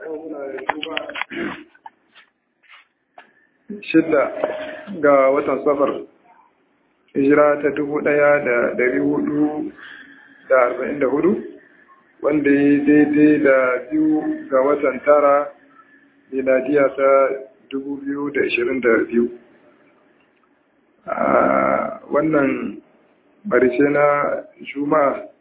shidda ga watan safar hijira ta dubu ɗaya da dari hudu da arba'in da hudu wanda ya daidai da biyu ga watan tara miladiya ta dubu biyu da ashirin da biyu a wannan barishe na juma'a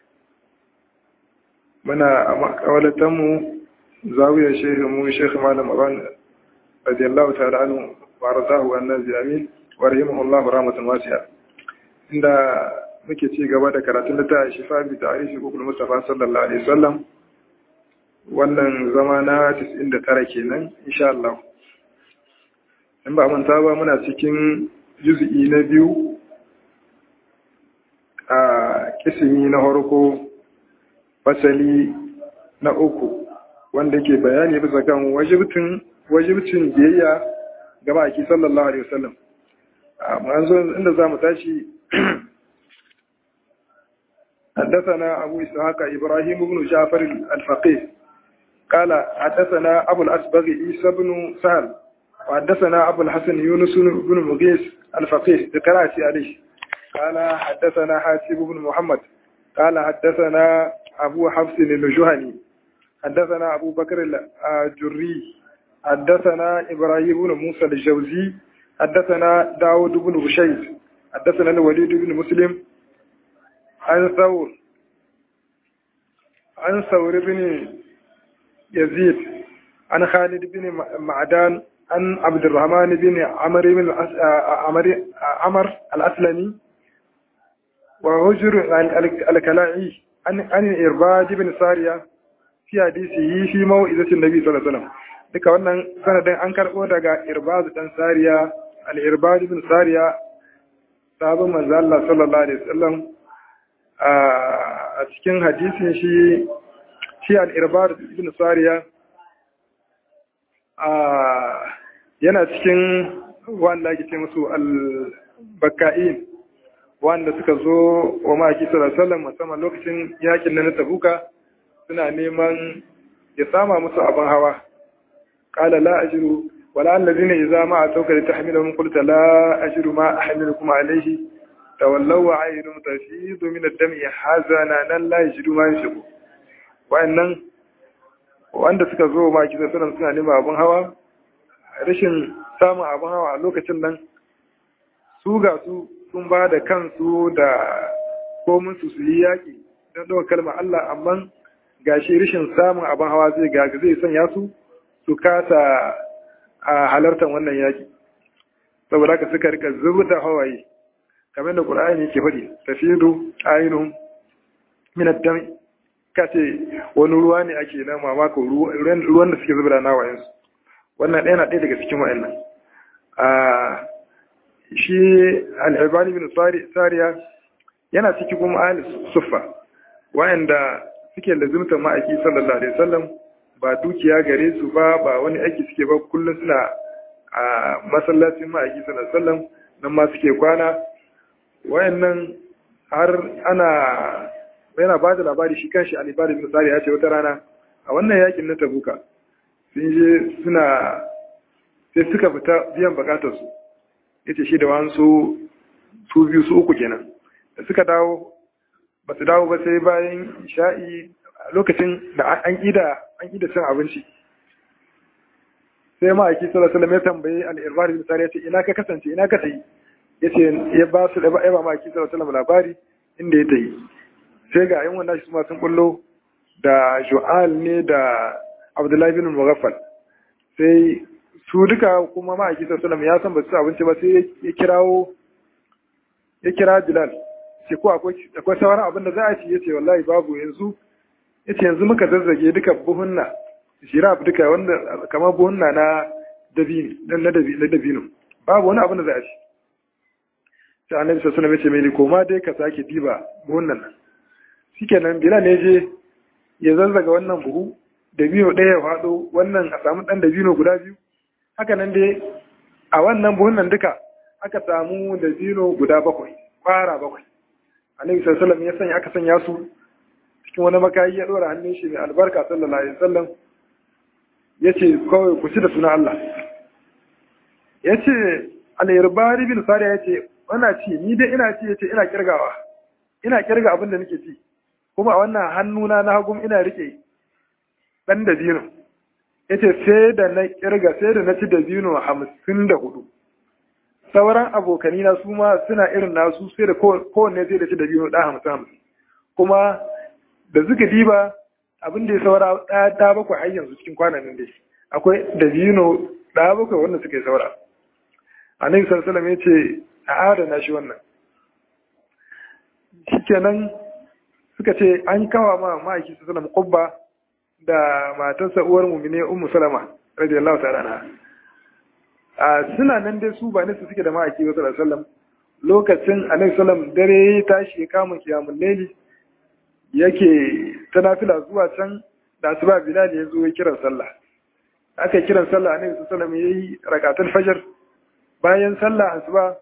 muna a makawalatanmu zawiyar shehinmu shekhi malam aban radiyallahu ta'ala anhu wa radahu annabi amin wa rahimahullahu rahmatan wasi'a inda muke ci gaba da karatun littafin shifa bi ta'rifi hukul mustafa sallallahu alaihi wasallam wannan zama na 99 kenan insha Allah in ba manta ba muna cikin juz'i na biyu a kisimi na harko fasali na uku wanda ke bayani bisa kan wajibtin wajibcin biyayya ga baki sallallahu alaihi wasallam manzo inda zamu tashi حدثنا أبو إسحاق إبراهيم بن جعفر الفقيه قال حدثنا أبو الأسبغ عيسى بن سهل وحدثنا أبو الحسن يونس بن مغيث الفقيه بقراءة عليه قال حدثنا حاتب بن محمد قال حدثنا أبو حفص الجهني حدثنا أبو بكر الجري حدثنا إبراهيم بن موسى الجوزي حدثنا داود بن بشير حدثنا الوليد بن مسلم عن ثور عن ثور بن يزيد عن خالد بن معدان عن عبد الرحمن بن عمر بن عمر عمر الأسلمي وهجر الكلاعي عن عن الإرباد بن سارية في حديثه في موعظة النبي صلى الله عليه وسلم duka wannan sanadin an karɓo daga irbaz dan sariya al-irbad bin sariya sabon manzo Allah sallallahu alaihi wasallam a cikin hadisin shi shi al-irbad bin sariya yana cikin wanda ake ce musu al-bakka'in wanda suka zo wa maki sallallahu alaihi musamman lokacin yakin na tabuka suna neman ya sama musu abin hawa qala la ajru wala allazina idza ma atawka litahmilahum qulta la ajru ma ahmilukum alayhi tawallaw wa ayyunum tafidu min ad-dami hazana nan la yajidu ma yashiku wa'annan wanda suka zo maki sallallahu suna neman abin hawa rashin samun abin hawa a lokacin nan su ga su sun ba da kansu da komin su su yi yaƙi don ɗaukar kalmar Allah amma gashi rashin samun abin hawa zai gaga zai sanya su su kasa a halartar wannan yaƙi saboda haka suka rika zubar da hawaye kamar da ƙur'ani yake faɗi tafidu ainun min ad-dam kace wani ruwa ne ake na mamako ruwan da suke zubar da nawayensu wannan ɗaya na ɗaya daga cikin wa'annan shi al'ibani bin sariya yana ciki kuma ahli suffa wa'anda suke lazimta ma'aiki sallallahu alaihi wasallam ba dukiya gare su ba ba wani aiki suke ba kullum suna a masallacin ma'aiki sallallahu alaihi wasallam nan ma suke kwana wayannan har ana yana ba da labari shi kanshi al'ibani bin sariya ya ce wata rana a wannan yakin na tabuka sun je suna sai suka fita biyan bukatarsu ya ce shi da wansu su biyu su uku kenan da suka dawo ba su dawo ba sai bayan sha'i lokacin da an ƙida an ƙida cin abinci sai ma'aiki sallallahu alaihi ya tambaye al-irbari misali ya ce ina ka kasance ina ka tayi ya ce ya ba su da ba ma'aiki sallallahu alaihi labari inda ya tayi sai ga yan wannan shi sun bullo da ju'al ne da abdullahi bin mughaffal sai su duka kuma ma'aiki sallallahu ya san ba su abinci ba sai ya kirawo ya kira Bilal ce ko akwai sauran abin da za a ci ya ce wallahi babu yanzu ya ce yanzu muka zazzage duka buhunna shiraf duka wanda kamar buhunna na dabino babu wani abin da za a ci sai annabi sallallahu alaihi wasallam ya ce mai koma dai ka sake diba buhunnan nan shikenan Bilal ne je ya zazzaga wannan buhu dabino ɗaya ya faɗo wannan a samu ɗan dabino guda biyu haka nan dai a wannan buhunan duka aka samu dabino guda bakwai kwara bakwai annabi sallallahu alaihi ya sanya aka sanya su cikin wani makayi ya dora hannun shi mai albarka sallallahu alaihi wasallam yace kawai ku ci da sunan Allah yace al-irbari bin sariya yace wana ci ni dai ina ci yace ina kirgawa ina kirga abin da nake ci kuma a wannan hannuna na hagum ina rike dan da biyu yace sai da na kirga sai da na ci da biyu hamsin da hudu sauran abokanina su ma suna irin nasu sai da kowanne sai da ci da biyu da hamsin hamsin kuma da suka diba abin da ya saura ɗaya ɗaya bakwai har yanzu cikin kwanan dai akwai da biyu ɗaya bakwai wanda suka yi saura annabi sallallahu alaihi ya ce a adana shi wannan shikenan suka ce an kawa ma ma'aiki su sallam kubba da matarsa uwar mumine ummu salama radiyallahu ta'ala anha a suna nan dai su ba nisa suke da ma'aiki wa sallallahu alaihi lokacin annabi sallam dare ya tashi ya kama kiyamul laili yake ta nafila zuwa can da asuba bilal ya zo ya kiran sallah aka kiran sallah annabi sallallahu alaihi yayi rakatul fajr bayan sallah asuba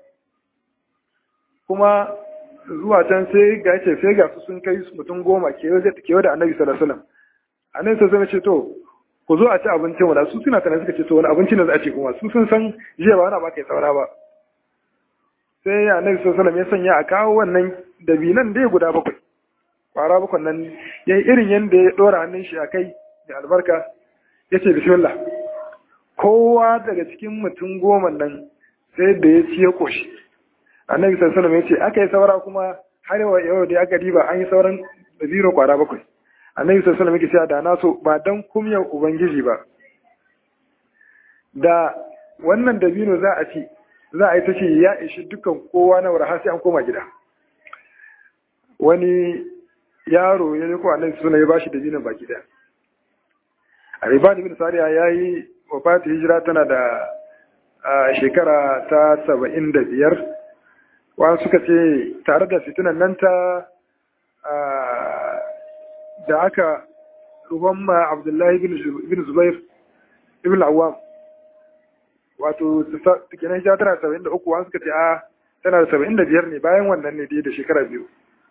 kuma zuwa can sai ga ce sai ga su sun kai mutum goma kewa da annabi sallallahu alaihi wasallam annabi sallallahu alaihi ce to ku zo a ci abincin wala su suna tana suka ce to wani abinci ne za a ce kuma su sun san jiya ba wani ba kai saura ba sai annabi sallallahu alaihi ya sanya a kawo wannan dabinan dai guda bakwai kwara bakwai nan yayi irin yanda ya dora hannun shi a kai da albarka ya ce bismillah kowa daga cikin mutum goma nan sai da ya ci ya koshi annabi sallallahu alaihi ya ce aka yi saura kuma har yau da aka diba an yi sauran da zero kwara bakwai annabi sallallahu alaihi yake cewa da na so ba dan kumyar ubangiji ba da wannan dabino za a ci za a yi ta ce ya ishi dukkan kowa na wara har sai an koma gida wani yaro ya yi ko annabi sallallahu alaihi ya bashi dabinon baki daya Aribani bin Sariya ya yi wafati hijira tana da shekara ta saba'in da biyar wa suka ce tare da fitinan nan ta da aka ruwan ma Abdullahi bin Zubair ibn Awam wato kenan hijira tana saba'in da uku wa suka ce a tana da saba'in da biyar ne bayan wannan ne da shekara biyu.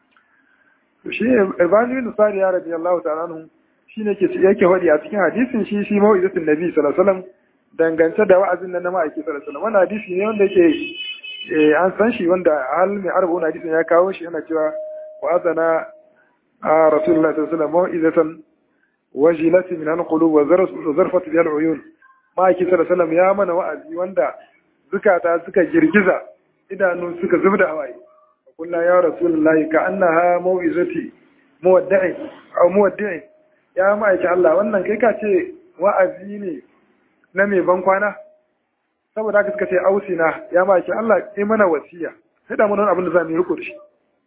Shi Ibn bin Sariya radiyallahu ta'ala anhu shi ne yake faɗi a cikin hadisin shi shi mawa'izatin nabi sallallahu alaihi wasallam dangance da wa'azin nan na ma'aiki sallallahu alaihi wasallam wannan hadisi ne wanda yake an san shi wanda hal mai arba'un hadisin ya kawo shi yana cewa wa'azana a rasulullahi sallallahu alaihi wasallam mawa'izatan wajilat min al-qulub wa zarfat bi al-uyun ma'aiki sallallahu alaihi wasallam ya mana wa'azi wanda zukata suka girgiza idanu suka zubda hawaye kullu ya rasulullahi ka annaha maw'izati muwadda'i aw muwaddi'i ya ma'aiki Allah wannan kai ka ce wa'azi ne na mai ban kwana saboda haka suka ce ausina ya ma'aiki Allah ya mana wasiya sai da mun abin da za mu yi riko da shi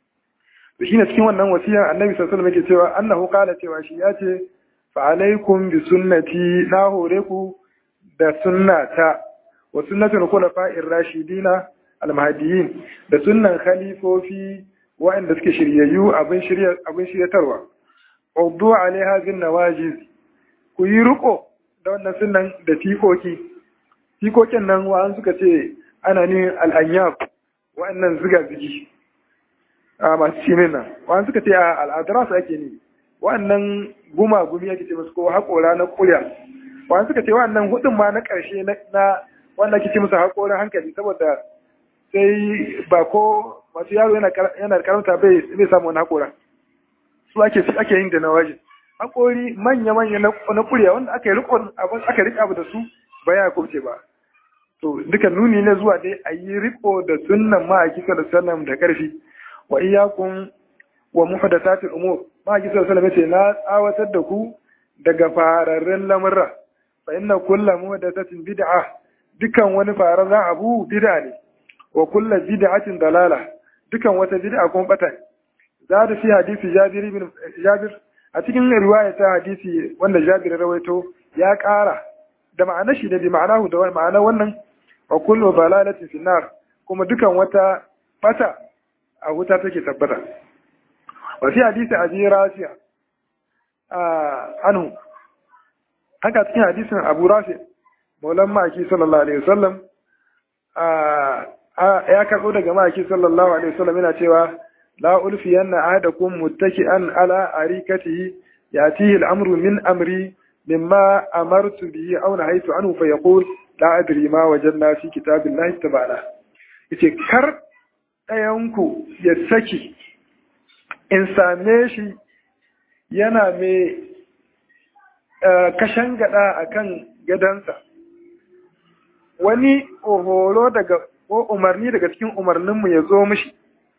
to shine cikin wannan wasiya annabi sallallahu alaihi wasallam yake cewa annahu qala cewa shi ya ce fa alaikum bi sunnati na hore ku da sunnata wa sunnatul khulafa'ir rashidina al-mahdiyyin da sunnan khalifofi wa'anda suke shiryayyu abin shirya abin shiryatarwa Ubdu alaiha bin nawajiz ku yi riko da wannan sunan da tikoki tikokin nan wa'an suka ce ana ne al'anyab wa'annan ziga zigi a masu cinin nan wa'an suka ce a al'adara su ake ne wa'annan guma gumi ake ce musu ko haƙora na ƙulya wa'an suka ce wa'annan hudun ma na ƙarshe na wanda ake ce musu haƙorin hankali saboda sai ba ko masu yaro yana karanta bai samu wani haƙoran su ake su ake yin da nawajin hakori manya manya na kuriya wanda aka yi rikon abin aka rika abu da su ba ya kubce ba to duka nuni ne zuwa dai a yi riko da sunnan ma'aiki sallallahu alaihi da karfi wa iyyakum wa muhdathatil umur ma'aiki sallallahu alaihi na tsawatar da ku daga fararren lamurra fa inna kullu muhdathatin bid'a dukan wani fararren abu bid'a ne wa kullu bid'atin dalala dukan wata bid'a kuma bata ne zada fi hadisi Jabir ibn Jabir a cikin riwaya ta hadisi wanda Jabir rawaito ya ƙara da ma'anar shi da bi ma'anahu da ma'anar wannan wa kullu balalatin fi nar kuma dukan wata bata a wuta take tabbata wa fi hadisi Abi Rafi'a anhu haka cikin hadisin Abu Rafi maulan maki sallallahu alaihi wasallam ya karɓo daga maki sallallahu alaihi wasallam yana cewa لا ألفين أحدكم متكئا على أريكته يأتيه الأمر من أمري mimma amartu bihi aw nahaytu anhu fa yaqul la adri ma wajadna fi kitabillahi tabana yace kar ɗayanku ya saki in same shi yana mai kashan gada akan gadansa wani horo daga ko umarni daga cikin umarninmu ya zo mishi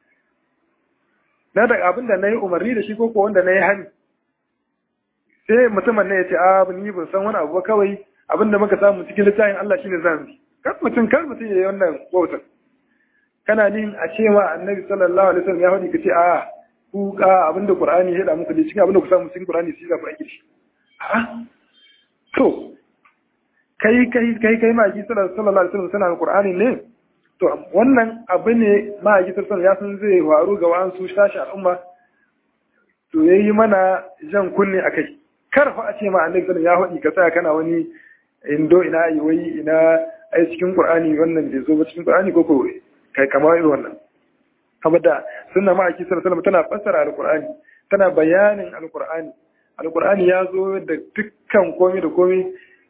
na daga abin da na yi umarni da shi ko wanda na yi hani sai mutumin na ya ce a ni ban san wani abu ba kawai abin da muka samu cikin littafin Allah shine zan bi kar mutum kar mutum ya yi wannan wautar kana nin a ce ma annabi sallallahu alaihi wasallam ya faɗi kace a ku ka abin da qur'ani ya da muku da cikin abin da ku samu cikin qur'ani shi za ku aiki shi a to kai kai kai kai ma ji sallallahu alaihi wasallam sana qur'ani ne to wannan abu ne ma ji sallallahu ya san zai faru ga wasu shashi al'umma to yayi mana jan kunne akai kar fa a ce ma annabi sallallahu ya faɗi ka tsaya kana wani indo ina yi wai ina ai cikin qur'ani wannan bai zo ba cikin qur'ani ko ko kai kamar irin wannan saboda sunna ma aki sallallahu tana fassara alqur'ani tana bayanin alqur'ani alqur'ani ya zo da dukkan komai da komai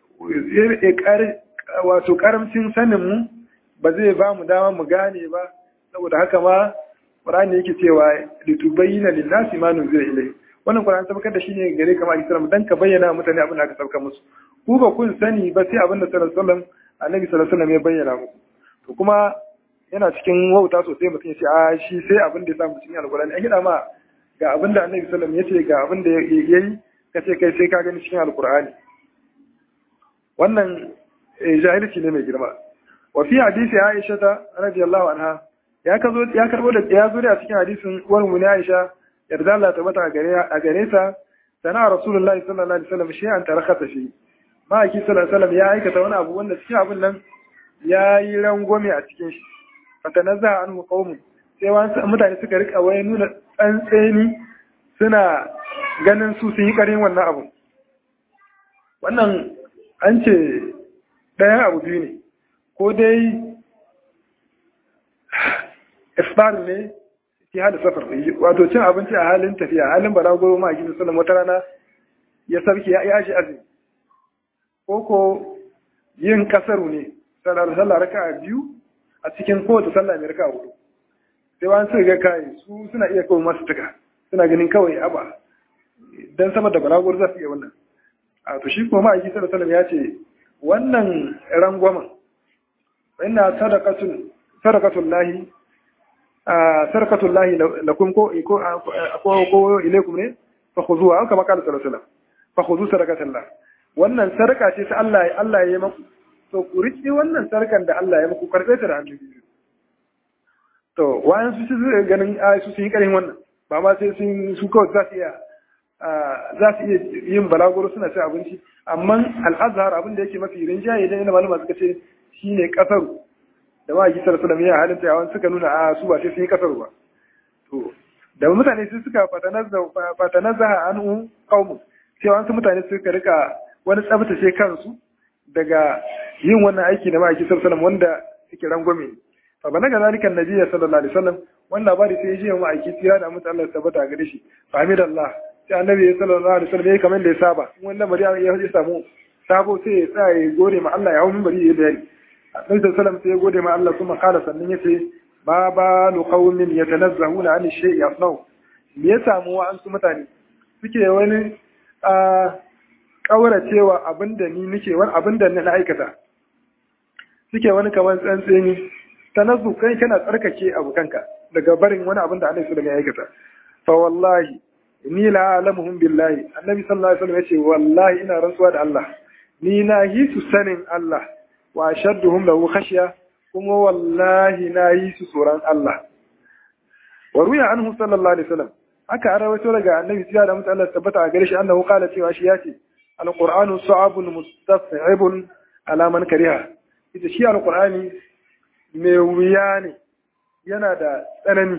wato karamcin sanin mu ba zai ba mu dama mu gane ba saboda haka ma qur'ani yake cewa litubayyana lin-nasi ma nuzila ilayhi wannan qur'ani sabakar da shi ne gare kama aki sallallahu dan ka bayyana mutane abin da aka sauka musu ku ba kun sani ba sai abin da sallallahu alaihi wasallam annabi sallallahu alaihi wasallam ya bayyana muku to kuma yana cikin wauta sosai mutum ya ce a shi sai abin da ya samu cikin alkurani an gida ma ga abin da annabi sallam ya ce ga abin da ya yi ka ce kai sai ka gani cikin alkurani wannan jahilci ne mai girma wa fi hadisi aisha ta radiyallahu anha ya kazo ya karbo da ya zo da cikin hadisin uwar mu ne aisha yarda Allah ta mata a gare ta sana rasulullahi sallallahu alaihi wasallam shi an tarakata shi ma'aiki sallallahu alaihi wasallam ya aikata wani abu wanda cikin abin nan ya yi rangwame a cikin shi fatanazza anhu qaumun sai wasu mutane suka rika wai nuna tsantseni suna ganin su sun yi karin wannan abu wannan an ce ɗayan abu biyu ne ko dai iftar ne fi hada safar wato cin abinci a halin tafiya halin balagoro ma a gidan sallam wata rana ya sarki ya yashi azumi ko ko yin kasaru ne sallar sallah raka'a biyu a cikin kowace sallah mai raka hudu sai wani suka ga kai su suna iya kawai masu tuka suna ganin kawai aba dan sama da balagor za su iya wannan a to shi kuma ma'aiki sallallahu alaihi ya ce wannan rangwamen inna sadaqatun sadaqatul lahi a sadaqatul lahi lakum ko ko ko ilaikum ne fa khuzuha kama qala sallallahu alaihi wasallam fa khuzu sadaqatul lah wannan sadaka ce ta Allah Allah ya yi maku to ku riƙe wannan sarkan da Allah ya muku karɓe ta da hannu biyu to wayan su su ganin a su sun yi ƙarin wannan ba ma sai sun su kawai za su iya za su iya yin balaguro suna cin abinci amma al'azhar abin da yake mafi rinjaye da yana malama suka ce shine kasaru da ma gisar su da miya halin tayawan suka nuna a su ba sai sun yi kasaru ba to da mutane su suka fatanazzaha anhu qaumu sai wasu mutane suka rika wani tsabtace kansu daga yin wannan aiki da ma'aiki sallallahu wanda yake rangwame fa bana ga zalika annabi sallallahu alaihi wasallam wannan labari sai ya ji ma'aiki tsira da mutum Allah tabbata gare shi fa hamidallah sai annabi sallallahu alaihi wasallam ya kamar da ya saba wannan bari ya samu sabo sai ya tsaya ya gode ma Allah ya hau minbari ya bayani annabi sallallahu alaihi sai ya gode ma Allah kuma kala sannan ya ce ma balu qaumin yatanazzahuna an shay'i yasnau me ya samu wa an su mutane suke wani kauracewa abinda ni nake wani abinda na aikata suke wani kamar tsantseni ta nazu kai kana tsarkake abokanka daga barin wani abin da annabi sallallahu alaihi aikata fa wallahi ni la alamuhum billahi annabi sallallahu alaihi wasallam yace wallahi ina rantsuwa da Allah ni na yi su sanin Allah wa ashadduhum lahu khashya kuma wallahi na yi su tsoron Allah wa ruya anhu sallallahu alaihi wasallam haka an rawaito daga annabi sallallahu alaihi wasallam tabbata a gare shi annahu qala cewa shi yace alqur'anu sa'abun mustaf'ibun ala man kariha ita shi alqur'ani mai wuya ne yana da tsanani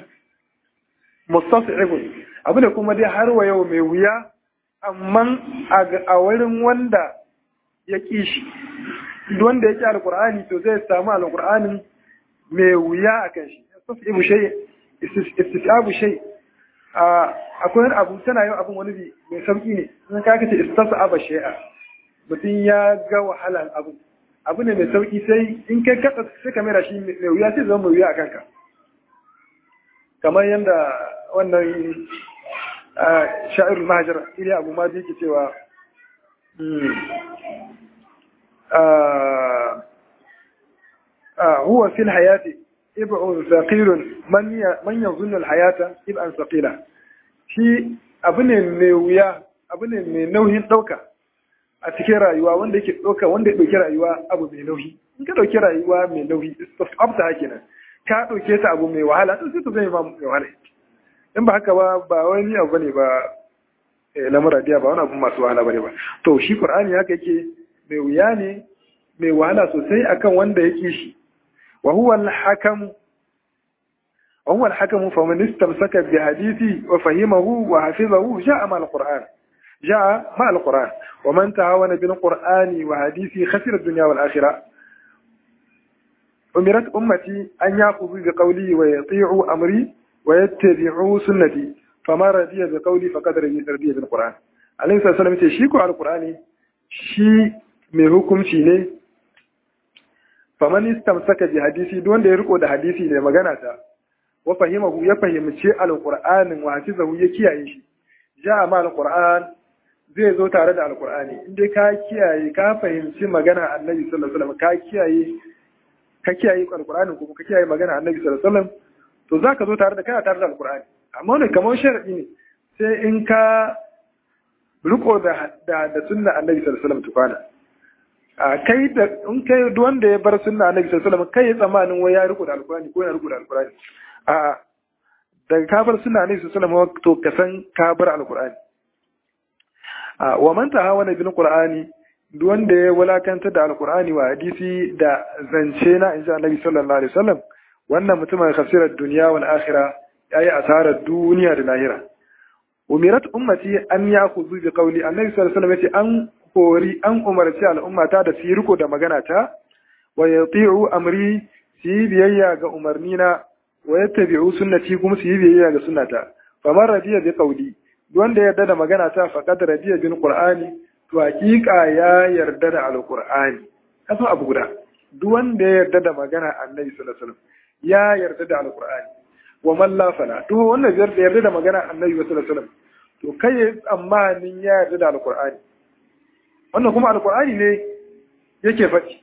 mustaf'ibun abu da kuma dai har wa yau mai wuya amma a wurin wanda ya ƙi shi wanda ya ƙi alqur'ani to zai samu alqur'anin mai wuya a kan shi istisabu shay istisabu shay akwai wani abu tana yin abin wani mai sauki ne sun ka kace istasaba shay'a mutum ya ga wahalan abu abu ne mai sauki sai in kai katsa sai ka mera shi mai wuya sai zama mai wuya a kanka kamar yadda wannan sha'irul mahajar iliya abu ma ke cewa huwa fil hayati ib'un thaqilun man man yazunnu al hayata ib'an thaqila shi abu ne mai wuya abu ne mai nauyin dauka a cikin rayuwa wanda yake dauka wanda ya dauki rayuwa abu mai nauyi in ka dauki rayuwa mai nauyi abta hake nan ka dauke ta abu mai wahala to sai ta zai ma mai wahala in ba haka ba ba wani abu bane ba lamura diya ba wani abu masu wahala bane ba to shi qur'ani haka yake mai wuya ne mai wahala sosai akan wanda yake shi wa huwa al-hakam wa huwa al-hakam fa man istamsaka bi hadithi wa fahimahu wa hafizahu ja'a ma al-qur'an ja'a ma al-qur'an wa man tahawana bil qur'ani wa hadithi khasira ad-dunya wal akhirah umirat ummati an yaqulu bi qawli wa yati'u amri wa yattabi'u sunnati fama radiya bi qawli faqad radiya bil qur'an alayhi sallam ce shi ko al-qur'ani shi mai hukunci ne faman istamsaka bi hadisi duk wanda ya riko da hadisi ne magana ta wa fahimahu ya fahimci alqur'anin wa hafizahu ya kiyaye shi ja'a ma alqur'an zai zo tare da alqur'ani inda ka kiyaye ka fahimci magana annabi sallallahu alaihi wasallam ka kiyaye ka kiyaye alqur'anin kuma ka kiyaye magana annabi sallallahu alaihi wasallam to zaka zo tare da kana tare da alqur'ani amma ne kamar sharadi ne sai in ka riko da da, da sunna annabi sallallahu alaihi wasallam tukana a kai da in kai duk wanda ya bar sunna annabi sallallahu alaihi wasallam kai ya tsammanin wai ya riko da alqur'ani ko ya riko da alqur'ani a daga ka bar sunna annabi sallallahu alaihi wasallam to ka san ka bar alqur'ani a wa man tahawana bil qur'ani duk wanda ya walakanta da alqur'ani wa hadisi da zance na insha annabi sallallahu alaihi wasallam wannan mutumin khasirar duniya wal akhirah yayi asarar duniya da lahira umirat ummati an yakhudhu bi qawli annabi sallallahu alaihi wasallam yace an kori an umarci al'ummata da su yi riko da magana ta wa yati'u amri su yi biyayya ga umarnina wa yattabi'u sunnati kuma su yi biyayya ga sunnata famar radiya bi qawli wanda ya yarda da magana ta faqad radiya bil qur'ani to hakika ya yarda da alqur'ani kaso abu guda duk wanda ya yarda da magana annabi sallallahu alaihi wasallam ya yarda da alqur'ani wa man la fala duk wanda ya yarda da magana annabi sallallahu alaihi wasallam to kai tsammanin ya yarda da alqur'ani wannan kuma alkur'ani ne yake faɗi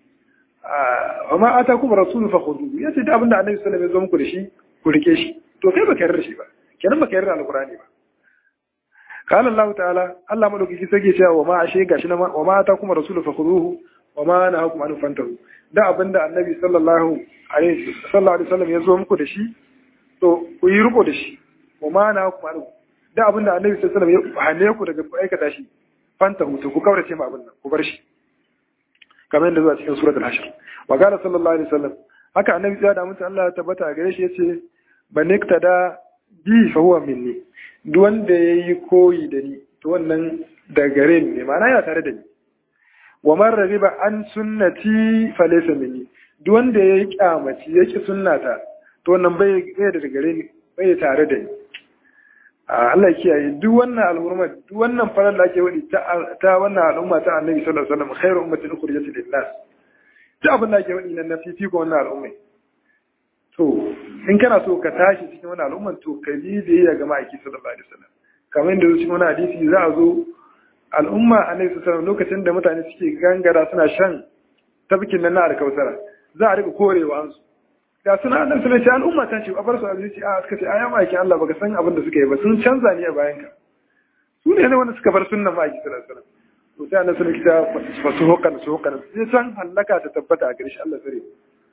wa ma ata kuma rasulu fa khudu ya ce da abinda annabi sallallahu alaihi wasallam ya zo muku da shi ku rike shi to kai baka yarda shi ba kenan baka yarda alkur'ani ba qala Allah ta'ala Allah madaukaki sake cewa wa ma ashe gashi na wa ma ata kuma rasulu fa khuduhu wa ma nahakum an fantahu da abinda annabi sallallahu alaihi sallallahu alaihi wasallam ya zo muku da shi to ku yi riko da shi wa ma nahakum an da abinda annabi sallallahu alaihi wasallam ya hane ku daga aikata shi fanta hutu ku kaurace ma abin nan ku bar shi kamar yadda zuwa cikin suratul hashr wa qala sallallahu alaihi wasallam haka annabi ya da mutum Allah ya tabbata a gare shi yace banikta da bi fa huwa minni duk wanda yayi koyi da ni to wannan da gare ni ne ma'ana ya tare da ni wa man ragiba an sunnati fa laysa minni duk wanda yayi kyamaci yake sunnata to wannan bai bai da gare ni bai tare da ni Allah ya kiyaye duk wannan al'umma duk wannan farar da ake wadi ta wannan al'umma ta Annabi sallallahu alaihi wasallam khairu ummatin ukhrijat lin nas duk abin da ake wadi nan na fifi ko wannan al'umma to in kana so ka tashi cikin wannan al'umman to ka bi da ya ga ma'aiki sallallahu alaihi wasallam kamar yadda cikin wannan hadisi za a zo al'umma Annabi sallallahu alaihi wasallam lokacin da mutane suke gangara suna shan tabkin nan na alkausara za a rika korewa an su ga suna nan suna ce al'umma ta ce a bar su a zuci a suka ce a yamma aikin Allah baka san abin da suka yi ba sun canza ne a bayan ka su ne ne wanda suka bar sunnan ma aiki sallallahu alaihi wasallam to sai annabi sallallahu alaihi wasallam fa su hokan su hokan sai san halaka ta tabbata a gare shi Allah sare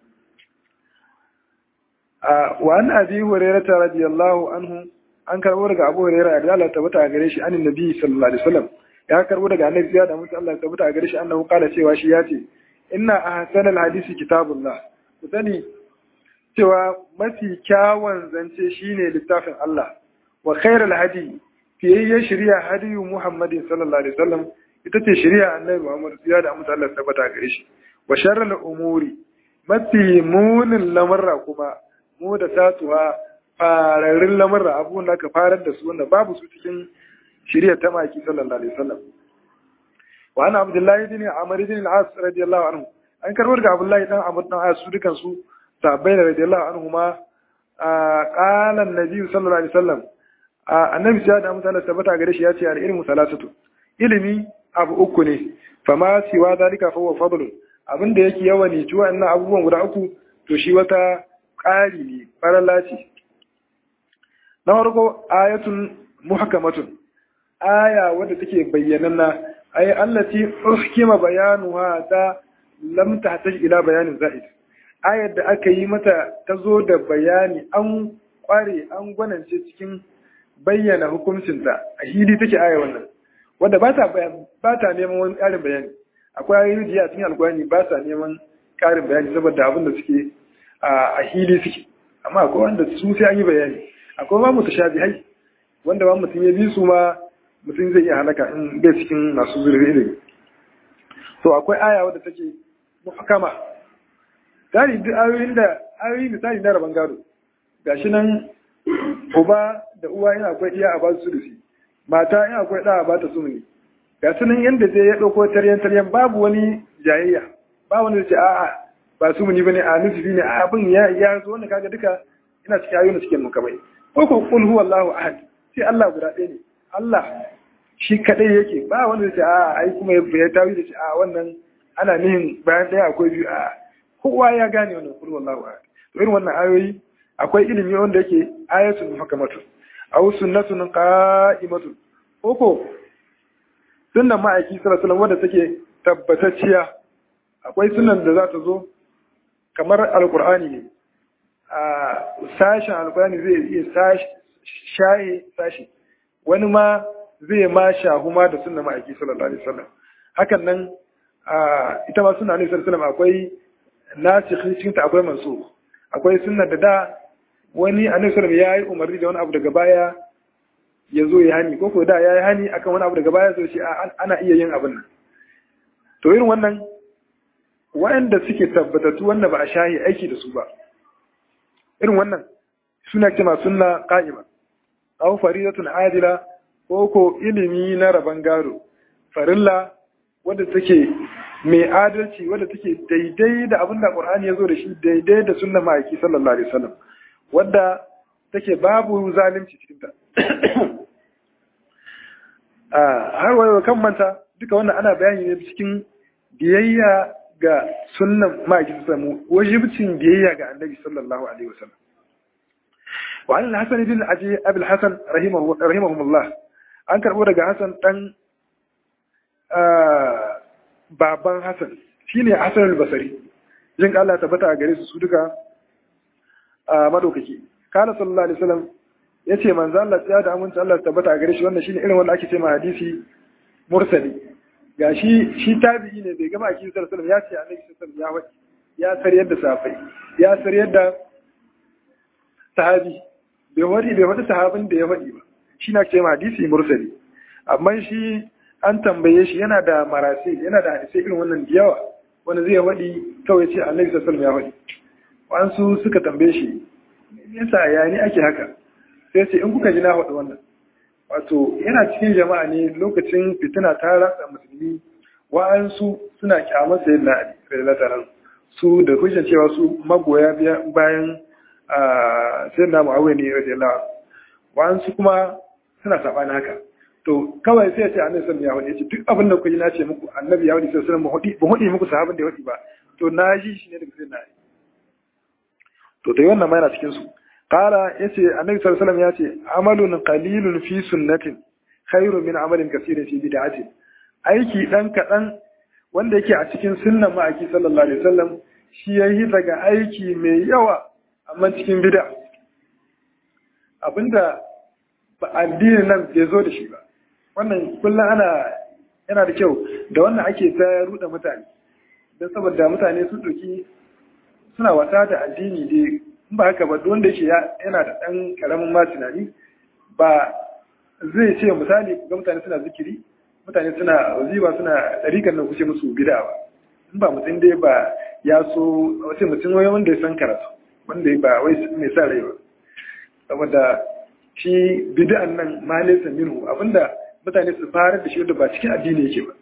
a wa an abi hurairah radiyallahu anhu an karbo daga abu hurairah da Allah tabbata a gare shi anin nabi sallallahu alaihi wasallam ya karbo daga annabi ya da mutu Allah tabbata a gare shi annahu kala cewa shi ya ce inna ahsanal hadisi kitabullah ku sani cewa mafi kyawun zance shine littafin Allah wa khairal hadi fiyayye shari'a hadiyu Muhammadin sallallahu alaihi wasallam ita ce shari'a Annabi Muhammad ya da mutu Allah tabbata gare shi wa sharral umuri mafi munin lamarra kuma mu da tatuwa fararrun lamarra abubuwan da aka farar da su wanda babu su cikin shari'a ta maki sallallahu alaihi wasallam wa ana abdullahi bin amr bin al-as radiyallahu anhu an karbo daga abdullahi dan amr dan as su dukan su sahabbai da radiyallahu anhu ma qala an-nabi sallallahu alaihi wasallam annabi sai da mutane tabbata gare shi ya ce al-ilmu salasatu ilimi abu uku ne fama siwa zalika fa huwa fadlun abinda yake yawa ne ci wa'annan abubuwan guda uku to shi wata ƙari ne farala ce na farko ayatun muhkamatun aya wadda take bayyananna ay allati uhkima bayanuha ta lam tahtaj ila bayanin za'id ayar da aka yi mata ta zo da bayani an kware an gwanance cikin bayyana hukuncinta a hili take aya wannan wanda ba ta ba ta neman wani ƙarin bayani akwai ayoyi da a cikin alkurani ba sa neman ƙarin bayani saboda abin da suke a hili suke amma akwai wanda su sai an yi bayani akwai ma mutashabihai wanda ba mutum ya bi su ma mutum zai iya halaka in bai cikin masu zurfi ilimi to akwai aya wadda take muhkama tari duk ayoyin da ayoyi misali na rabon gado gashi nan uba da uwa yana akwai iya a ba su da mata yana akwai ɗa a ba ta sumuni ga sunan yadda zai ya ɗauko taryan taryan babu wani jayayya ba wani da ce a'a ba sumuni bane a nufi ne a abin ya ya zo wanda kaga duka ina cikin ayoyin cikin mukamai ko ko qul huwallahu ahad sai Allah guda ɗaya ne Allah shi kadai yake ba wanda da ce a'a ai kuma ya tawi da ce a wannan ana nihin bayan ɗaya akwai biyu a kowa ya gane wannan qul huwallahu ahad to irin wannan ayoyi akwai ilimi wanda yake ayatul muhkamatun aw sunnatun qa'imatun koko sunnan ma'aiki sallallahu alaihi wanda take tabbatacciya akwai sunan da za ta zo kamar alqur'ani ne a sashen alqur'ani zai iya shaye sashi wani ma zai ma shahu ma da sunnan ma'aiki sallallahu alaihi wasallam hakan nan ita ma sunna ne sallallahu alaihi wasallam akwai nasikhin cikin ta akwai mansukh akwai sunna da da wani annabi sallallahu ya yi umarni da wani abu daga baya ya zo ya hani ko ko da ya yi hani akan wani abu daga baya zo shi ana iya yin abin nan to irin wannan waɗanda suke tabbatattu wanda ba a shahi aiki da su ba irin wannan suna kima sunna qa'ima aw faridatun adila ko ko ilimi na raban gado farilla wanda take mai adalci wadda take daidai da abin da Qur'ani ya zo da shi daidai da sunnar ma'aiki sallallahu alaihi wasallam wadda take babu zalunci cikin ta har wayo kan manta duka wannan ana bayani ne cikin biyayya ga sunnan ma'aiki sallallahu wajibcin biyayya ga annabi sallallahu alaihi wasallam wa an al-hasan bin abi abul hasan rahimahu rahimahumullah an karbo daga hasan dan baban Hassan shine Hassan al-Basri jin Allah tabbata a gare su su duka a madaukaki kana sallallahu alaihi wasallam yace manzo Allah ya da aminci Allah tabbata a gare shi wannan shine irin wanda ake cewa hadisi mursali gashi shi tabi'i ne bai gama a cikin sallallahu alaihi wasallam ya ce annabi sallallahu alaihi ya ya sariyar da safai ya sariyar da sahabi bai wadi bai wadi sahabin da ya wadi ba shi na cewa hadisi mursali amma shi an tambaye shi yana da marasi yana da hadisai irin wannan da yawa wanda zai waɗi kawai ce annabi sallallahu ya waɗi wasu suka tambaye shi yasa ya ni ake haka sai ce in kuka ji na waɗi wannan wato yana cikin jama'a ne lokacin fitina ta ratsa musulmi wa'ansu suna kyamar sayin na ali radiyallahu su da hujjar cewa su magoya bayan sayin na mu'awiyah ne radiyallahu wa'ansu kuma suna saɓani haka to kawai sai ya ce annabi sallallahu alaihi wasallam ya duk abin da kuka ji na ce muku annabi ya wadi sallallahu alaihi wasallam ba hudi muku sahabin da ya wadi ba to na ji shi ne daga sai na to dai wannan ma yana cikin su qala yace annabi sallallahu alaihi wasallam ya ce amalun qalilun fi sunnatin khairun min amalin kaseerin fi bid'atin aiki dan kadan wanda yake a cikin sunnan ma'aiki sallallahu alaihi wasallam shi yayi daga aiki mai yawa amma cikin bid'a abinda ba addinin nan bai zo da shi ba wannan kullum ana yana da kyau da wannan ake ta ruɗa mutane don saboda mutane su ɗauki suna wata da addini dai in ba haka ba wanda yake yana da ɗan ƙaramin ma tunani ba zai ce misali ga mutane suna zikiri mutane suna waziba suna ɗarikan nan kuce musu bida ba in ba mutum dai ba ya so wace mutum wai wanda ya san karatu wanda ba wai mai sa rai ba saboda shi bid'an nan ma laysa minhu abinda mutane su fara da shi wanda ba cikin addini yake ba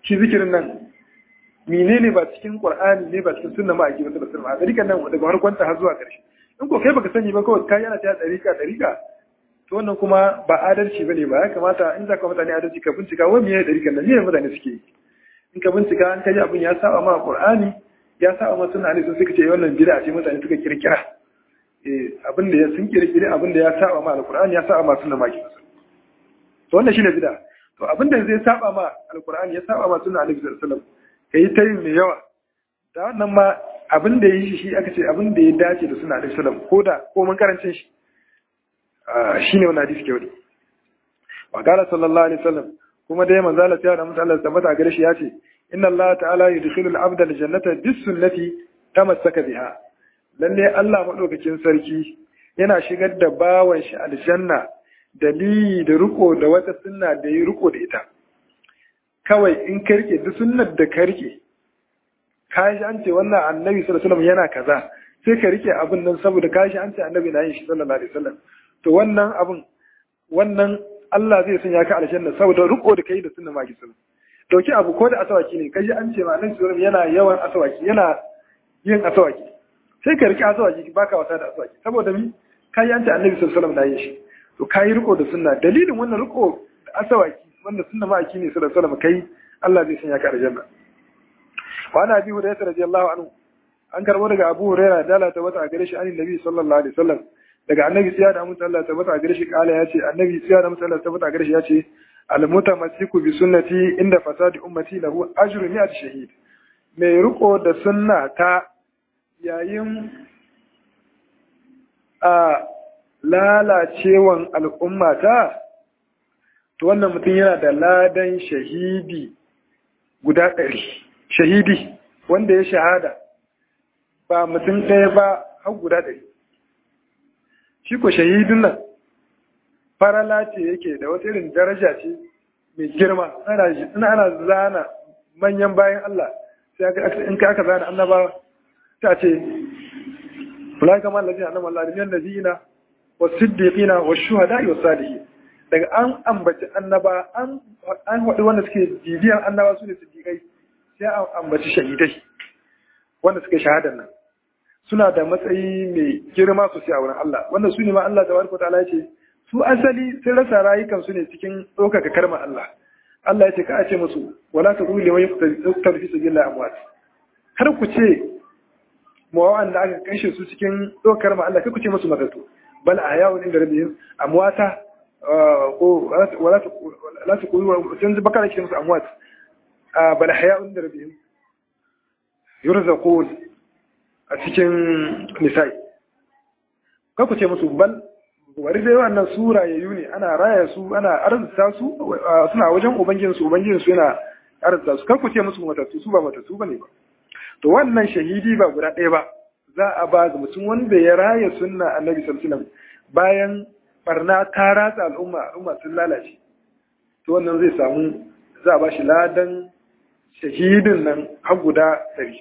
shi zikirin nan menene ba cikin qur'ani ne ba cikin sunna ma ake masa basirma a dariƙan nan daga farkon ta har zuwa ƙarshe in ko kai baka sani ba kawai kai yana ta dariƙa dariƙa to wannan kuma ba adalci bane ba ya kamata in za ka mutane adalci ka bincika wai me dariƙan nan ne mutane suke yi in ka bincika an kaji abin ya saba ma qur'ani ya saba ma sunna ne sun suka ce wannan bid'a ce mutane suka kirkira eh abin da ya sun kirkire abin da ya saba ma alqur'ani ya saba ma sunna ma ki to wannan shine bid'a to abin da zai saba ma alqur'ani ya saba ma sunna annabi sallallahu alaihi wasallam kai ta yin mai yawa da wannan ma abin da yi shi aka ce abin da ya dace da sunna annabi sallallahu alaihi wasallam ko da ko mun karancin shi shine wannan hadisi ke wani wa qala sallallahu alaihi wasallam kuma dai manzo Allah ya da mutu Allah tabbata gare shi yace inna Allah ta'ala yudkhilul abda aljannata bis sunnati tamassaka biha lalle Allah madaukakin sarki yana shigar da bawan shi aljanna dalili da riko da wata sunna da yi riko da ita kawai in ka rike duk sunnar da ka rike ka shi an ce wannan annabi sallallahu alaihi wasallam yana kaza sai ka rike abin nan saboda ka shi an ce annabi na yin shi sallallahu alaihi wasallam to wannan abin wannan Allah zai sanya ka aljanna saboda riko da kai da sunna maki sallallahu dauki abu ko da asawaki ne kaji an ce ma annabi sallallahu yana yawan asawaki yana yin asawaki sai ka rike asawaki baka wasa da asawaki saboda mi kai an ce annabi sallallahu alaihi wasallam na yin shi to kai riko da sunna dalilin wannan riko da asawaki wanda sunna maki ne sallallahu alaihi wasallam kai Allah zai sanya ka aljanna wa ana bi hurairah radiyallahu anhu an karbo daga Abu Hurairah da Allah ta wata gare shi annabi sallallahu alaihi wasallam daga annabi siya da mutum Allah tabbata a gare shi kala ya ce annabi siya da mutum Allah tabbata a gare shi ya ce almutamassiku bi sunnati inda fasadi ummati lahu ajru mi'at shahid mai riko da sunna ta yayin a lalacewan al'ummata to wannan mutum yana da ladan shahidi guda ɗari shahidi wanda ya shahada ba mutum ɗaya ba har guda ɗari shi ko shahidun nan farala ce yake da wata irin daraja ce mai girma ana ana zana manyan bayan Allah sai in ka aka zana annaba ta ce fulai kamar lafi a namar lalimiyan da zina wa siddiqina wa shuhada wa salihi daga an ambaci annaba an haɗu wanda suke bibiyan annaba su ne siddiqai sai an ambaci shahidai wanda suke shahadar nan suna da matsayi mai girma sosai a wurin Allah wanda su ne ma Allah tabaraka ta'ala ce su asali sun rasa rayukan su ne cikin ɗaukaka karma Allah Allah ya ce ka ce musu wala ta qulu liman yuqtalu fi sabilillah amwat kar ku ce mu wanda aka kashe su cikin ɗaukar ma Allah kar ku ce musu matatu bal ahya'un inda rabbihim amwata ko wala ta la ta qulu sun bakara ce musu amwat bal ahya'un inda rabbihim yurzaqun a cikin nisa'i ku ce musu bal wari dai wannan sura ya yi ne ana raya su ana arzuta su suna wajen ubangijin su ubangijin su yana arzuta su ku ce musu matattu su ba matattu bane ba to wannan shahidi ba guda ɗaya ba za a ba ga mutum wanda ya raya sunna annabi sallallahu alaihi wasallam bayan barna ta ratsa al'umma al'umma sun lalace to wannan zai samu za a ba shi ladan shahidin nan har guda ɗari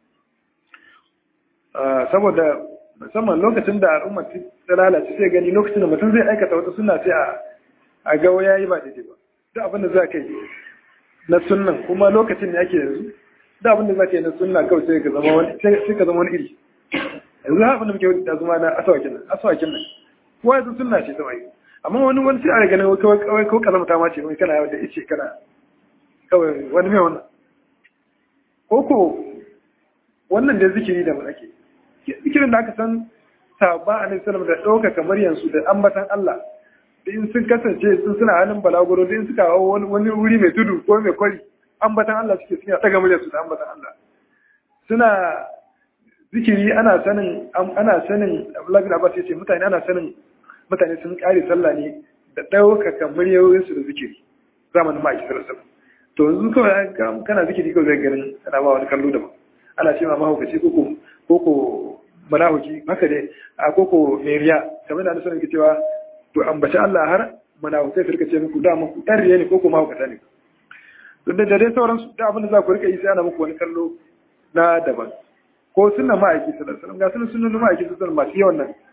saboda musamman lokacin da al'umma ta lalace sai gani lokacin da mutum zai aikata wata sunna sai a ga ya yi ba daidai ba duk abin da za ka yi na sunnan kuma lokacin da yake yanzu duk abin da za ka yi na sunna kawai sai ka zama wani sai ka zama wani iri yanzu abin da muke da zuma na asawakin nan asawakin nan kowa yanzu sunna ce ta mai amma wani wani sai a ganin kawai kawai ko kalamta ma ce mai kana yawan da ice kana kawai wani mai wannan ko ko wannan da zikiri da mu ake zikirin da aka san sabba a sallam da ɗauka kamar yansu da ambatan Allah da in sun kasance sun suna hannun balaguro da in suka hau wani wuri mai tudu ko mai kwari ambatan Allah suke suna ɗaga murya su da ambatan Allah suna zikiri ana sanin ana sanin Abdullahi bin Abbas yace mutane ana sanin mutane sun kare sallah ne da ɗaukaka muryoyinsu da zikiri zamanin ma'aiki sallallahu to yanzu kawai kana zikiri kawai zai ganin ana ba wani kallo daban ana ce ma mahaukaci koko koko manahuki haka dai a koko meriya kamar da na sanin cewa to ambaci Allah har manahukai su rika ce muku da muku ɗan riya ne koko mahaukata ne don da dai sauran da abin da za ku rika yi sai ana muku wani kallo na daban ko sunan ma'aiki sallallahu alaihi wasallam ga sunan sunan ma'aiki sallallahu alaihi masu yawan nan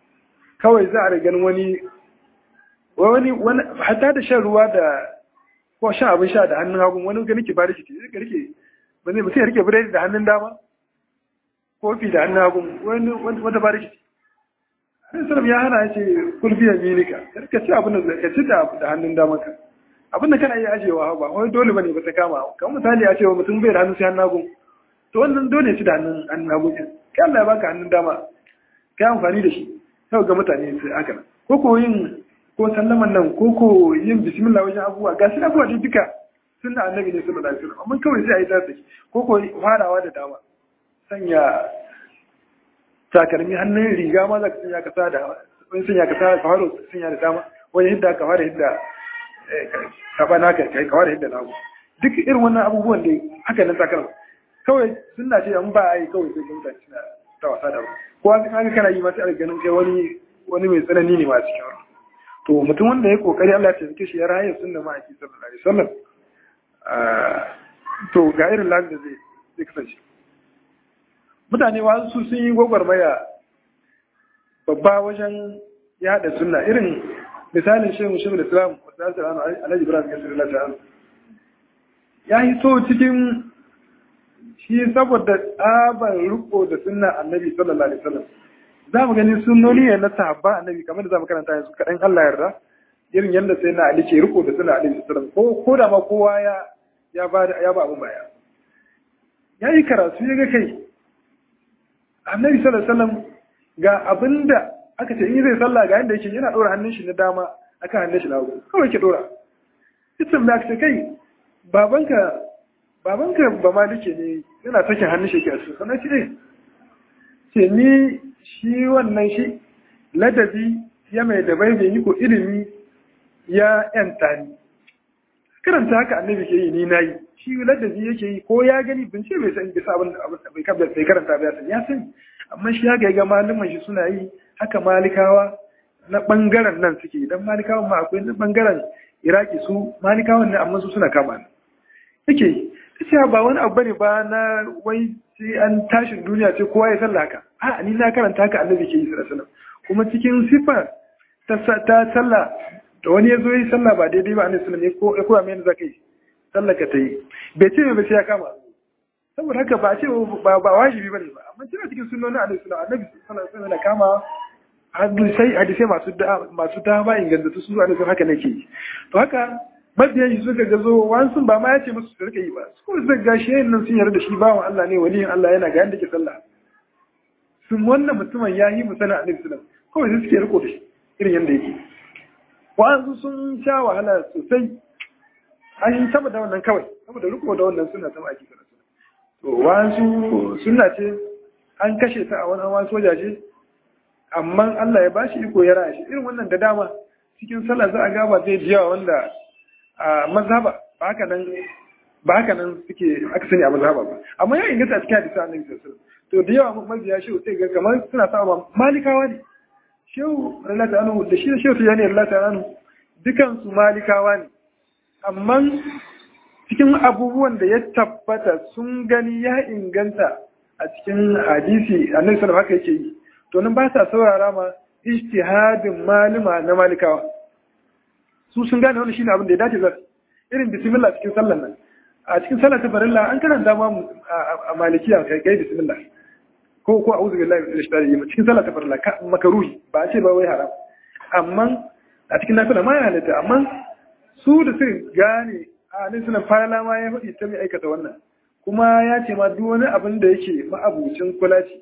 kawai za a ganin wani wani wani hatta da shan ruwa da ko shan abin sha da hannun hagu wani gani ki bari ki ce ka rike ba zai mutum ya rike biredi da hannun dama kofi da hannun hagu wani wata bari ki ce sallam ya hana ya ce kulfi ya minika ka ci abin da ka ci da hannun dama ka abin da kana iya ajewa ba wai dole bane ba ta kama kamar misali a cewa mutum bai da hannun sai hannun hagu to wannan dole ci da hannun hannun hagu kai Allah ya baka hannun dama kai amfani da shi sau ga mutane sai haka ko ko yin ko sallaman nan ko ko yin bismillah wajen abubuwa ga shi abubuwa dai duka sunna annabi ne sallallahu alaihi wasallam amma kawai sai a yi tsarki ko ko farawa da dama sanya takalmi hannun riga ma za ka sanya ka sa da wani sanya ka sa ka fara sanya da dama wani hidda ka fara hidda ka ba naka kai ka fara hidda nagu duk irin wannan abubuwan da haka nan takalma kawai sunna ce an ba a yi kawai sai mutane suna ta wasa da ko an kaga kana yi masu ganin kai wani wani mai tsanani ne ma cikin wani to mutum wanda ya kokari Allah ya taimake shi ya raye sunna ma ake sallallahu alaihi wasallam to ga irin lafiya da zai zai kasance mutane wasu su sun yi gwagwarmaya babba wajen yada sunna irin misalin shehu shehu da islam wasu alhaji ibrahim yasir Allah ya yi so cikin shi saboda tsabar riko da sunna annabi sallallahu alaihi wasallam za mu gani sunnoni ne na sahabba annabi kamar da za mu karanta yanzu kaɗan Allah yarda irin yadda sai na Ali ke riko da sunna annabi sallallahu alaihi wasallam ko ko da ma kowa ya ya ba ya ba abun baya ya yi karatu ya ga kai annabi sallallahu alaihi wasallam ga abinda aka ce in zai sallah ga yanda yake yana ɗora hannun shi na dama akan hannun shi na hagu kawai ke ɗora ita da aka ce kai babanka babanka ba malike ne yana sakin hannun shi ke a cikin sannan ce ce ni shi wannan shi ladabi ya mai da bai yi ko ilimi ya yanta ni karanta haka annabi ke yi ni na yi shi ladabi yake yi ko ya gani bin ce bai san bisa abin da bai kabda bai karanta ba ya sani ya sani amma shi haka ga malaman shi suna yi haka malikawa na bangaren nan suke idan malikawan ma akwai na bangaren iraki su malikawan ne amma su suna kama yake cewa ba wani abu bane ba na wai sai an tashin duniya ce kowa ya sallah haka a ni na karanta haka annabi ke yi sallallahu alaihi kuma cikin sifa ta sallah da wani ya zo yi sallah ba daidai ba annabi sallallahu alaihi wasallam ya koya mai yadda zaka yi sallah ka ta yi bai ce mai sai ya kama saboda haka ba ce ba ba wajibi bane ba amma cewa cikin sunnonin annabi sallallahu alaihi wasallam na kama hadisai hadisai masu da masu dama ingantattu su annabi haka nake yi to haka mabiyan shi suka gazo wasu ba ma ya ce musu su rika yi ba su kuma suka ga shi nan sun yarda da shi bawan Allah ne waliyin Allah yana ga yanda ke sallah sun wannan mutumin ya yi musana a nabi sallam kawai su suke riko da shi irin yanda yake wasu sun sha wahala sosai an yi saboda wannan kawai saboda riko da wannan suna sama ake sallah to wasu suna ce an kashe ta a wani wasu wajaje amma Allah ya bashi iko ya raya shi irin wannan da dama cikin sallah za a gaba zai jiyawa wanda a mazhaba ba haka nan ba haka nan suke aka sani a mazhaba ba amma ya inganta a cikin hadisi annabi sallallahu alaihi to da yawa mabiya shehu sai ga kamar suna sa ma malikawa ne shehu Allah ta'ala da shi da shehu tijani Allah ta'ala dukan su malikawa ne amma cikin abubuwan da ya tabbata sun gani ya inganta a cikin hadisi annabi sallallahu haka yake yi to nan ba sa saurara ma ijtihadin malima na malikawa su sun gane wani shine abin da ya dace za irin bismillah cikin sallan nan a cikin sallar ta farilla an karanta ma a malikiya kai kai bismillah ko ko a'udhu billahi minash shaitani rajim cikin sallar ta farilla makaruhi ba a ce ba wai haram amma a cikin nafila ma ya halatta amma su da suka gane a nan suna fara ma ya faɗi ta mai aikata wannan kuma ya ce ma duk wani abin da yake ma'abucin kula ce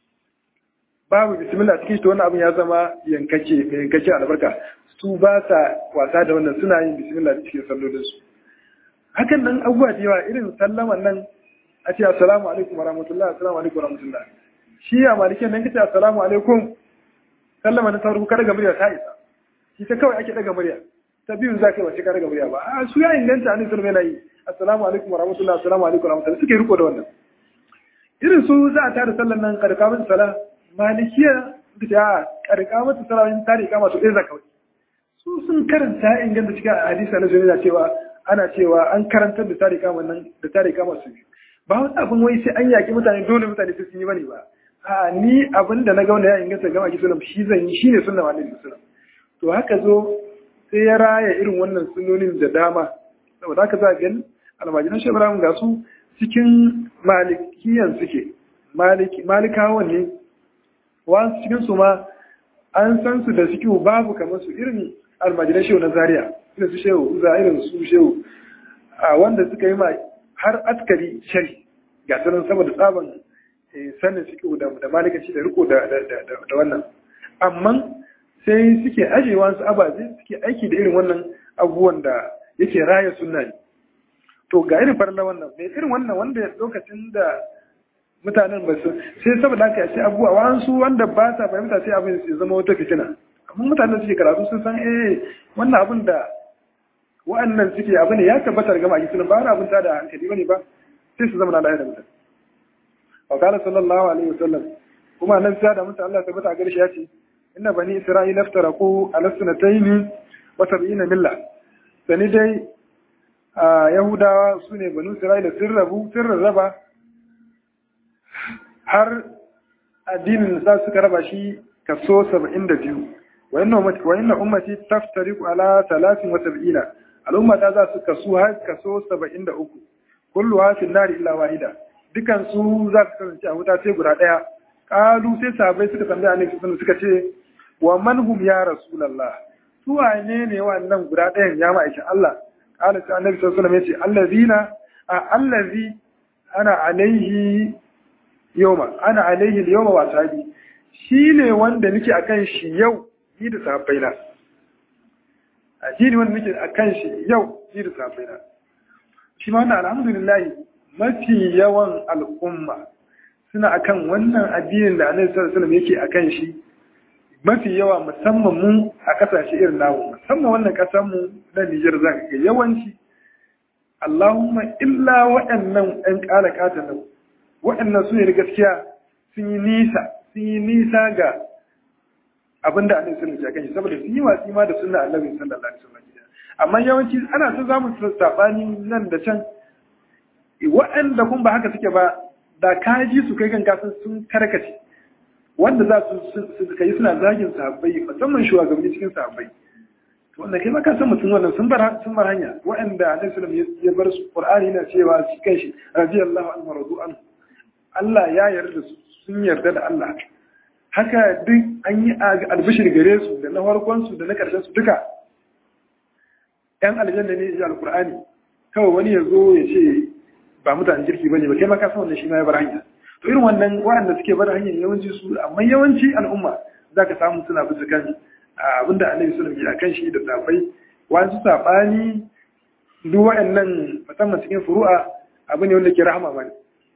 babu bismillah cikin shi wannan abin ya zama yankake mai yankake albarka su ba sa wasa da wannan suna yin bismillah cikin sallolin su hakan nan abubuwa da yawa irin sallaman nan a ce assalamu alaikum wa rahmatullah assalamu alaikum wa rahmatullah shi a malikin nan kace assalamu alaikum sallama na farko kada ga murya ta isa shi ta kawai ake daga murya ta biyun za ka yi wace ka daga murya ba a su ya inganta annabi sallallahu alaihi wasallam yi assalamu alaikum wa rahmatullah assalamu alaikum wa rahmatullah suke riko da wannan irin su za a tada sallan nan karka mata sala malikiya da ta karka mata sala in tare kama su ɗaya kawai su sun karanta inganta cikin hadisi na sunna cewa ana cewa an karantar da tare kama nan da tare kama su ba wani abin wai sai an yaki mutane dole mutane sai sun yi bane ba a ni abin da na ga wanda ya inganta gama ki sunan shi zan yi shine sunna annabi sallallahu to haka zo sai ya raya irin wannan sunonin da dama saboda haka za ga almajiran shi Ibrahim ga su cikin malikiyan suke maliki malikawan ne wasu cikin su ma an san su da suke babu kamar su irin almajiran shehu na zaria irin su shehu za irin su shehu a wanda suka yi ma har askari shari ga sanin saboda tsaban sanin suke da da malikaci da riko da da wannan amma sai suke ajewa su ababe suke aiki da irin wannan abubuwan da yake raya sunna ne to ga irin farla wannan mai irin wannan wanda lokacin da mutanen ba su sai saboda haka ce abubuwa wasu wanda ba sa fahimta sai abin su zama wata fitina amma mutanen suke karatu sun san eh wannan abin da wa'annan suke abu ne ya tabbatar gama a sunan ba wani abin ta da hankali bane ba sai su zama na da mutum wa qala sallallahu alaihi wasallam kuma nan sai da mutum Allah tabbata gare shi ya ce inna bani isra'ila iftaraku ala sunnatayn wa sab'ina milla sani dai a yahudawa su ne banu isra'ila sun rabu sun rarraba har addinin sa suka raba shi kaso 72 wa inna ummati wa inna ummati taftariqu ala 73 al'umma ta za su kaso har kaso 73 kulluha fi nari illa wahida dukan su za su kasance a wuta sai guda daya kalu sai sahabbai suka tambaya annabi sallallahu suka ce wa man hum ya rasulullah su wane ne wannan guda dayan ya ma'aikin Allah qala sai annabi sallallahu alaihi wasallam yace allazina allazi ana alaihi yawma ana alaihi yawma wa sahabi shine wanda nake akan shi yau ni da sahabbaina addini wanda nake akan shi yau ni da sahabbaina shi ma wannan alhamdulillah mafi yawan al'umma suna akan wannan addinin da annabi sallallahu alaihi wasallam yake akan shi mafi yawa musamman mu a kasashe irin namu musamman wannan kasar mu na Niger za ka ga yawanci Allahumma illa waɗannan ɗan ƙala ƙata nan waɗannan su ne da gaskiya sun yi nisa sun yi nisa ga abin da annabi sallallahu alaihi wasallam saboda sun yi watsi ma da sunna annabi sallallahu alaihi wasallam amma yawanci ana ta zamu sabani nan da can waɗanda kun ba haka suke ba da ka ji su kai kanka sun karkace wanda za su kai suna zagin sahabbai musamman shugabanni cikin sahabbai to wanda kai ma ka san mutum wannan sun bar sun bar hanya waɗanda Annabi sallallahu alaihi wasallam ya bar su Qur'ani yana cewa shi kai shi radiyallahu anhu radu an Allah ya yarda su sun yarda da Allah haka duk an yi albishir gare su da na farkon su da na karshen su duka yan aljanna ne ya alqur'ani kawai wani ya zo ya ce ba mutanen kirki bane ba kai ma ka san wannan shi ma ya bar hanya to irin wannan waɗanda suke bar hanyar yawanci su amma yawanci al'umma zaka samu suna bisa kan abinda Annabi sallallahu alaihi wasallam ya kan shi da safai wasu sabani duk waɗannan musamman cikin furu'a abu ne wanda ke rahama bane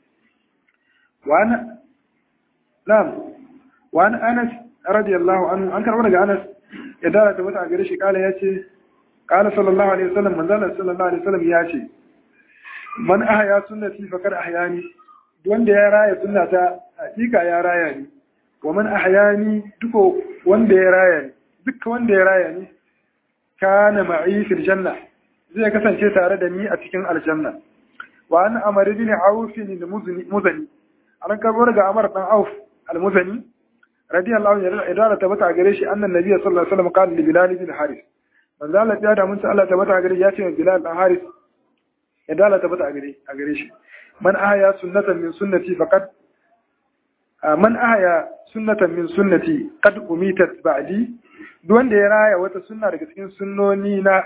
wani na'am wani Anas radiyallahu anhu an karɓar daga Anas ya dara ta wata gare shi kala ya ce kala sallallahu alaihi wasallam manzala sallallahu alaihi wasallam ya ce man ahya sunnati faqad ahyani wanda ya raya sunnata hakika ya raya ni wa man ahyani duko wanda ya raya ni duk wanda ya raya ni kana ma'i fil janna zai kasance tare da ni a cikin aljanna wa an amr bin auf al muzani an karbo daga amr dan auf al muzani radiyallahu anhu idan ta bata gare shi annan nabiy sallallahu alaihi wasallam qala li bilal bin haris manzo Allah ya da mun Allah ta bata gare ya ce bilal dan haris idan Allah ta bata gare a gare shi man ahya sunnatan min sunnati faqad man ahya sunnatan min sunnati qad umitat ba'di duk wanda ya raya wata sunna daga cikin sunnoni na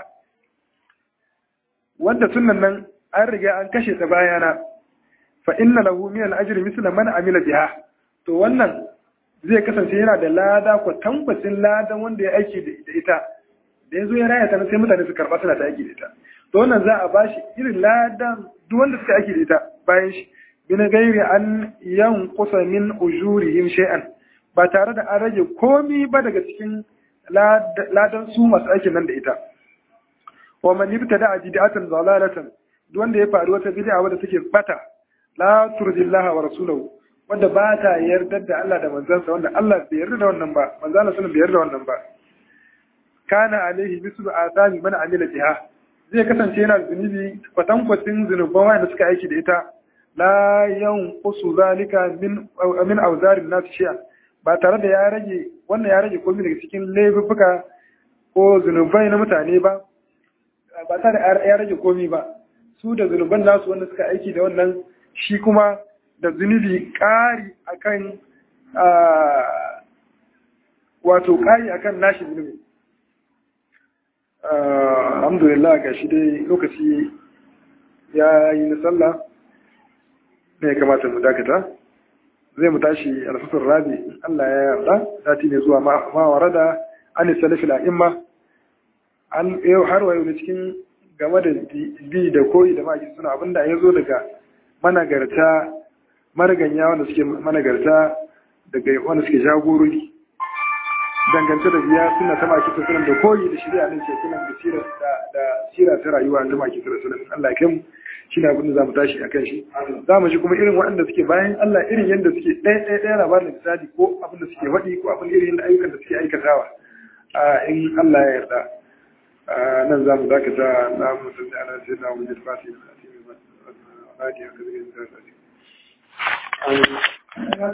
wanda sunnan nan an riga an kashe ta bayana fa inna lahu min al-ajri misla man amila biha to wannan zai kasance yana da lada ko tambacin ladan wanda ya aiki da ita da yazo ya raya ta sai mutane su karba suna ta aiki da ita to wannan za a bashi irin ladan duk wanda suka aiki da ita bayan shi bin gairi an yanqusa min ujurihim shay'an ba tare da an rage komi ba daga cikin ladan su masu aikin nan da ita wa man ibtada bid'atan dalalatan duk wanda ya faru wata bid'a wadda take bata la turdillaha wa rasulahu wanda ba ta yarda da Allah da manzansa wanda Allah bai yarda da wannan ba manzo Allah sallallahu bai yarda da wannan ba kana alaihi mislu azami man amila biha zai kasance yana zunubi kwatankwacin zunuban wanda suka aiki da ita la yanqusu zalika min min awzarin nas shay'a ba tare da ya rage wannan ya rage komai daga cikin laifuka ko zunubai na mutane ba ba tare ya rage komi ba su da zunuban nasu wanda suka aiki da wannan shi kuma da zunubi ƙari akan wato ƙari akan nashi zunubi alhamdulillah ga shi dai lokaci ya yi na sallah ne ya kamata mu dakata zai mu tashi alfasar rabi in Allah ya yarda sati ne zuwa mawara da an salafi la'imma an yau har wayo da cikin game da bi da koyi da maki suna abinda ya zo daga managarta mariganya wanda suke managarta daga wanda suke jagorori dangance da biya suna ta maki ta sunan da koyi da shirya ne ke sunan da sira da sira ta rayuwa ta maki ta sunan Allah ya mu shi ne abin da za mu tashi a kan shi za mu ji kuma irin waɗanda suke bayan Allah irin yadda suke ɗaya ɗaya ɗaya labarin misali ko abin da suke faɗi ko abin irin yadda ayyukan da suke aikatawa in Allah ya yarda nan za mu dakata na musulmi ana sai na wajen fasi da kasi mai ba a haka zai